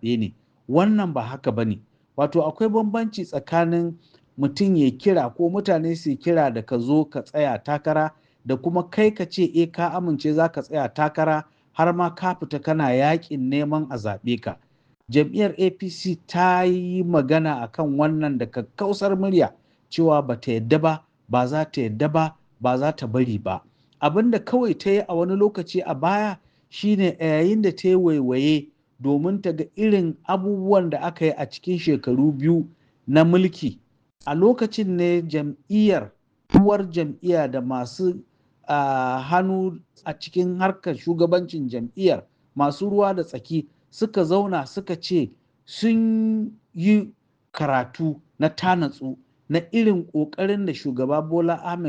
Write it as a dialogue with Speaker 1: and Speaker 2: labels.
Speaker 1: zaɓe ne wannan ba haka ba ne wato akwai bambanci tsakanin mutum ya kira ko mutane su kira da ka zo ka tsaya takara da kuma kai ka ce e ka amince za ka tsaya takara har ma ka fita kana yakin neman a zaɓe ka jam'iyyar apc ta yi magana akan wannan da kakkausar murya cewa ba ta yadda ba ba za ta yadda ba ba za ta bari ba abin da kawai ta yi a wani lokaci a baya shine a yayin da ta yi waiwaye domin ta ga irin abubuwan da aka yi a cikin shekaru biyu na mulki a lokacin ne jam'iyyar uwar jam'iyya da masu uh, hannu a cikin harkar shugabancin jam'iyyar masu ruwa da tsaki suka zauna suka ce sun yi karatu na tanatsu na irin ƙoƙarin da shugaba bola ahmed